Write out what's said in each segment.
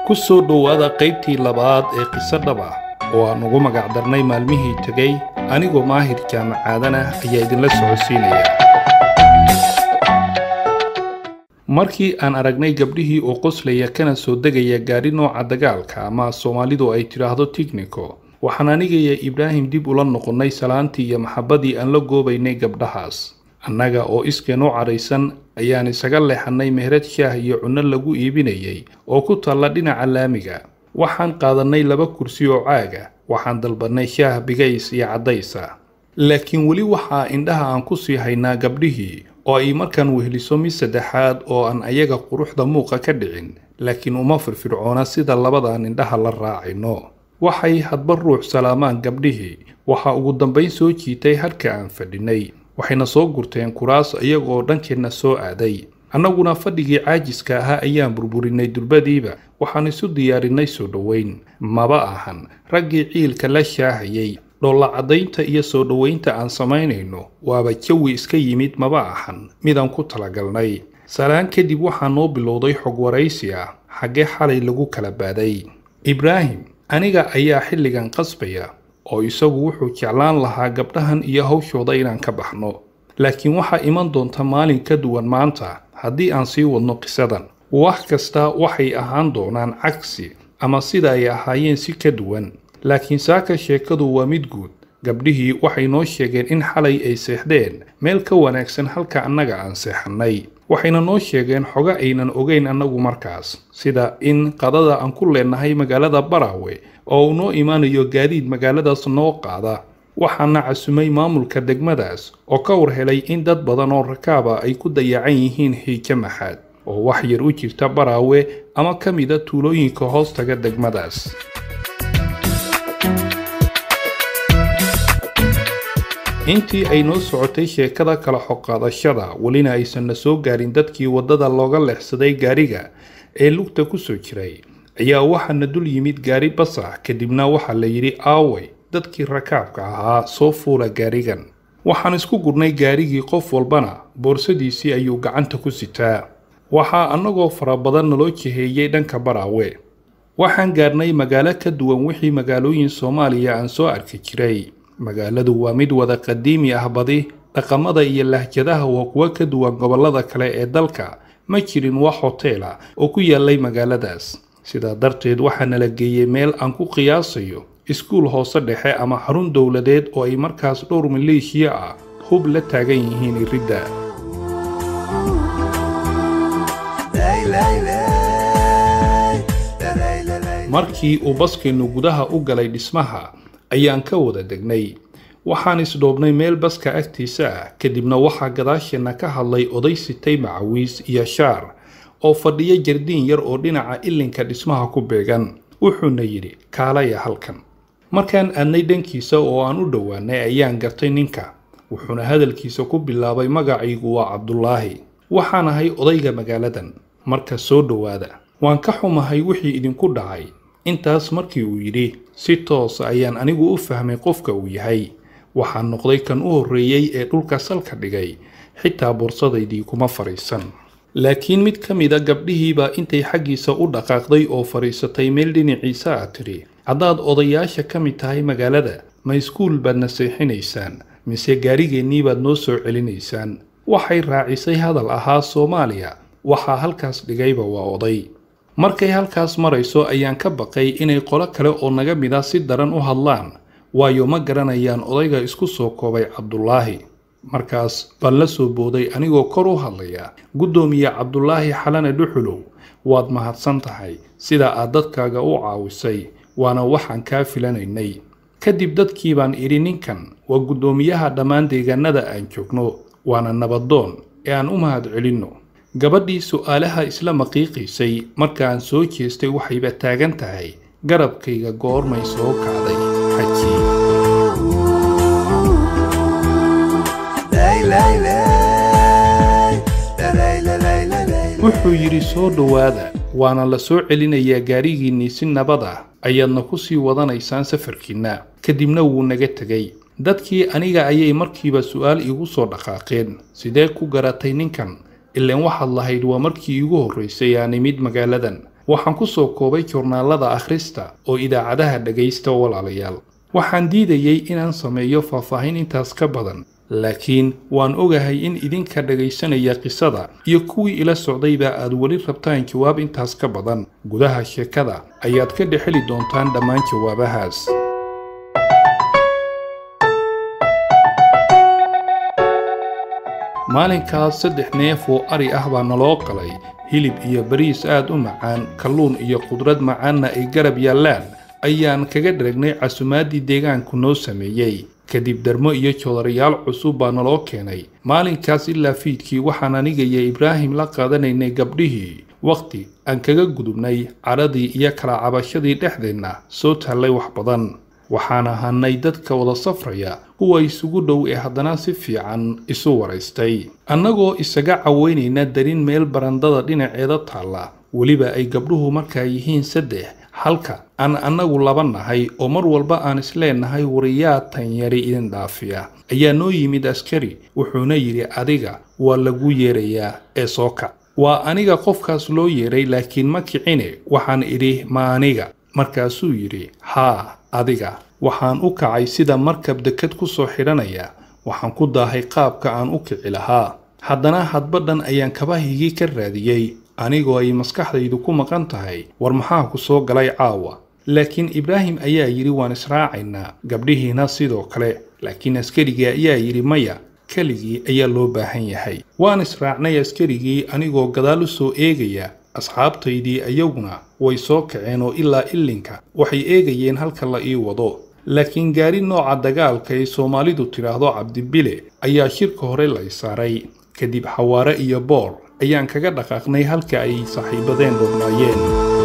ku soo dhowaada qaybtii labaad ee qiso dhab ah oo aan ugu magacdarnay maalmihii tegey anigoo maahir jaamacaadan ah ayaa idinla socodsiinaya markii aan aragnay gabdhihii oo qoslaya kana soo degaya gaadhi nooca dagaalka ama soomaalidu ay tidhaahdo tignico waxaan anigaya ibraahim dib ula noqonnay salaantii iyo maxabbadii aan la goobaynay gabdhahaas annaga oo iskeen u cadhaysan ayaan isaga leexannay meherad shaah iyo cunno lagu iibinayay oo ku taalla dhinaca laamiga waxaan qaadannay laba kursi oo caaga waxaan dalbannay shaah bigays iyo caddaysa laakiin weli waxaa indhaha aan ku sii haynaa gabdhihii oo ay markaan weheliso mid saddexaad oo aan ayaga quruxda muuqa ka dhicin laakiin uma firfircoona sida labadaan indhaha la raacino waxay hadba ruux salaamaan gabdhihii waxaa ugu dambayn soo jiitay hadhka aan fadhinay waxayna soo gurteen kuraas iyagoo dhankeenna soo aaday annaguna fadhigii caajiska ahaa ayaan burburinay durbadiiba waxaan isu diyaarinay soo dhoweyn maba ahan raggii ciilka la shaahayay dhoolla caddaynta iyo soo dhoweynta aan samaynayno waaba jawi iska yimid maba ahan midaan ku talagalnay salaan kadib waxaa noo bilowday xog waraysi ah xaggee xalay lagu kala baaday ibraahim aniga ayaa xilligan qasbaya oo isagu wuxuu jeclaan lahaa gabdhahan iyo hawshooda inaan ka baxno laakiin waxaa iman doonta maalin ka duwan maanta haddii aan sii wadno qisadan wax kasta waxay ahaan doonaan cagsi ama sida ay ahaayeen si ka duwan laakiin saaka sheekadu waa mid guud gabdhihii waxay noo sheegeen in xalay ay seexdeen meel ka wanaagsan halka annaga aan seexannay waxayna noo sheegeen xogo aynan ogeyn annagu markaas sida in qadada aan ku leenahay magaalada baraawe oo uu noo imaanayo gaadiid magaaladaas noo qaada waxaana casumay maamulka degmadaas oo ka war helay in dad badan oo rakaaba ay ku dayacan yihiin hiijo maxaad oo wax yar u jirta baraawe ama ka mida tuulooyinka hoostaga degmadaas intii ay noo socotay sheekada kala xoqaadashada welina aysanna soo gaarin dadkii waddada looga leexsaday gaariga ee lugta ku soo jiray ayaa waxaana dul yimid gaari bas ah kadibna waxaa la yidhi aaway dadkii rakaabka ahaa soo fuula gaarigan waxaan isku gurnay gaarigii qof walbana boorsadiisii ayuu gacanta ku sitaa waxaa annagoo fara badan naloo jiheeyey dhanka baraawe waxaan gaarnay magaalo ka duwan wixii magaalooyin soomaaliya aan soo arki jiray magaaladu waa mid wada qadiimi ah badi dhaqamada iyo lahjadaha waa kuwo ka duwan gobollada kale ee dalka ma jirin wax hoteela oo ku yaallay magaaladaas sidaa darteed waxaa nala geeyey meel aan ku qiyaasayo iskuul hoose dhexe ama xarun dowladeed oo ay markaas dhowr maleeshiya ah hub la taagan yihiin iridda markii uu baskeennu gudaha u galay dhismaha ayaan ka wada degnay waxaan isdhoobnay meel baska agtiisa ah kadibna waxaa gadaasheenna ka hadlay oday sitay macawiis iyo shaar oo fadhiya jardiin yar oo dhinaca ilinka dhismaha ku beegan wuxuuna yidhi kaalaya halkan markaan aadnay dhankiisa oo aan u dhowaanay ayaan gartay ninka wuxuuna hadalkiisa ku bilaabay magacaygu waa cabdulaahi waxaan ahay odayga magaaladan marka soo dhowaada waan ka xumahay wixii idinku dhacay intaas markii uu yidhi si toosa ayaan anigu u fahmay qofka uu yahay waxaan noqday kan u horreeyey ee dhulka salka dhigay xitaa boorsadaydii kuma fadhiisan laakiin mid ka mida gabdhihiibaa intay xaggiisa u dhaqaaqday oo fadhiisatay meel dhinaciisa ah tidhi haddaad odayaasha ka mid tahay magaalada ma iskuul baad na seexinaysaan mise gaarigeennii baad noo soo celinaysaan waxay raacisay hadal ahaa soomaaliya waxaa halkaas dhigayba waa oday markay halkaas marayso ayaan ka baqay inay qolo kale oo naga mid a si daran u hadlaan waayo ma garanayaan odayga isku soo koobay cabdulaahi markaas baan la soo booday anigoo kor u hadlaya guddoomiye cabdulaahi xalane dhuxulow waad mahadsan tahay sida aad dadkaaga u caawisay waana waxaan kaa filanaynay kadib dadkii baan idhi ninkan waa guddoomiyaha dhammaan deegaanada aan joogno waana nabadoon ee aan u mahad celinno gabadhii su'aalaha isla maqiiqiisay markaan soo jeestay waxayba taagan tahay garabkayga goormay soo kacday xaji wuxuu yidhi soo dhowaada waana la soo celinayaa gaarigiinnii si nabad ah ayaadna ku sii wadanaysaan safarkiinna kadibna wuu naga tegay dadkii aniga ayay markiiba su'aal iigu soo dhaqaaqeen sidee ku garatay ninkan ilaan waxaad lahayd waa markii iigu horraysay aan imid magaaladan waxaan ku soo koobay joornaalada akhrista oo idaacadaha dhegaysta walaalayaal waxaan diidayey inaan sameeyo faahfaahin intaas ka badan laakiin waan ogahay in idinka dhegaysanaya qisada iyo kuwii ila socdayba aad weli rabtaan jawaab intaas ka badan gudaha sheekada ayaad ka dhexeli doontaan dhammaan jawaabahaas maalinkaas saddex neef oo ari ah baa naloo qalay hilib iyo bariis aad u macaan kalluun iyo qudrad macaanna ay garab yaallaan ayaan kaga dharagnay casumaaddii deegaanku noo sameeyey kadib darmo iyo joodarayaal cusub baa naloo keenay maalinkaas ilaa fiidkii waxaan aniga iyo ibraahim la qaadanaynay gabdhihii wakhti aan kaga gudubnay cadhadii iyo kala cabashadii dhexdeenna soo taallay wax badan waxaan ahanay dadka wada safraya kuwa isugu dhow ee haddana si fiican isu waraystay annagoo isaga caweynayna darin meel barandada dhinaceeda taalla weliba ay gabdhuhu markaa yihiin saddex halka aan annagu laba nahay oo mar walba aan isleenahay wariyaa tanyari idin dhaafiya ayaa noo yimid askari wuxuuna yidhi adiga waa lagu yeerayaa ee soo kac waa aniga qofkaas loo yeeray laakiin ma kicine waxaan idhi ma aniga markaasuu yidhi haa adiga waxaan u kacay sida markab dekad ku soo xidhanaya waxaan ku daahay qaabka aan u kici lahaa haddana hadbadhan ayaan kabahigii ka raadiyey anigoo ay maskaxdaydu ku maqan tahay war maxaa ku soo galay caawa laakiin ibraahim ayaa yidhi waan israacaynaa gabdhihiina sidoo kale laakiin askarigii ayaa yidhi maya keligii ayaa loo baahan yahay waan israacnay askarigii anigoo gadaal u soo eegaya asxaabtaydii ayaguna way soo kaceen oo ilaa illinka waxay eegayeen halka la ii wado laakiin gaari nooca dagaalka ay soomaalidu tidhaahdo cabdibile ayaa shirka hore la isaaray kadib xawaare iyo boor ayaan kaga dhaqaaqnay halka ay saaxiibadeen dhurnaayeen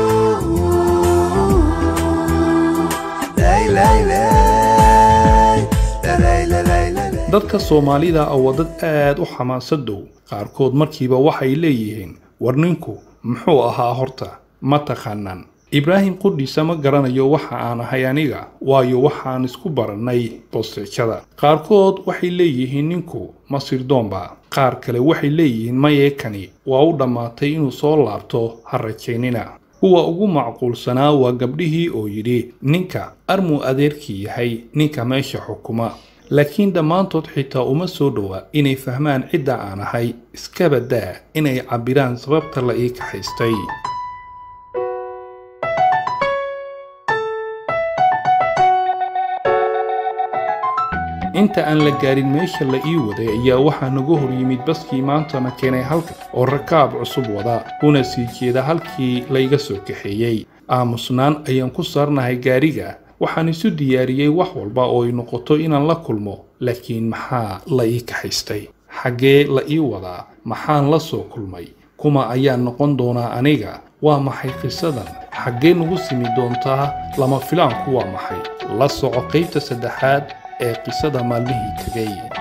dadka soomaalida ah waa dad aad u xamaasadow qaarkood markiiba waxay leeyihiin war ninku muxuu ahaa horta ma taqaanaan ibraahim qudhiisa ma garanayo waxa aan ahay aniga waayo waxaan isku barannay bosteejada qaarkood waxay leeyihiin ninku masirdoonba qaar kale waxay leeyihiin mayeekani waa u dhammaatay inuu soo laabto ha rajaynina kuwa ugu macquulsanaa waa gabdhihii oo yidhi ninka armuu adeerkii yahay ninka meesha xukuma laakiin dhammaantood xitaa uma soo dhowa inay fahmaan cidda aan ahay iskaba daa inay cabbiraan sababta la ii kaxaystay inta aan la gaarin meesha la ii waday ayaa waxaa nagu hor yimid baskii maantana keenay halka oo rakaab cusub wada una sii jeeda halkii layga soo kaxeeyey aamusnaan ayaan ku saarnahay gaariga waxaan isu diyaariyey wax walba oo ay noqoto inaan la kulmo laakiin maxaa la ii kaxaystay xaggee la ii wadaa maxaan la soo kulmay kuma ayaan noqon doonaa aniga waa maxay qisadan xaggee nagu simi doontaa lama filaanku waa maxay la soco qaybta saddexaad ee qisada maalmihii tegay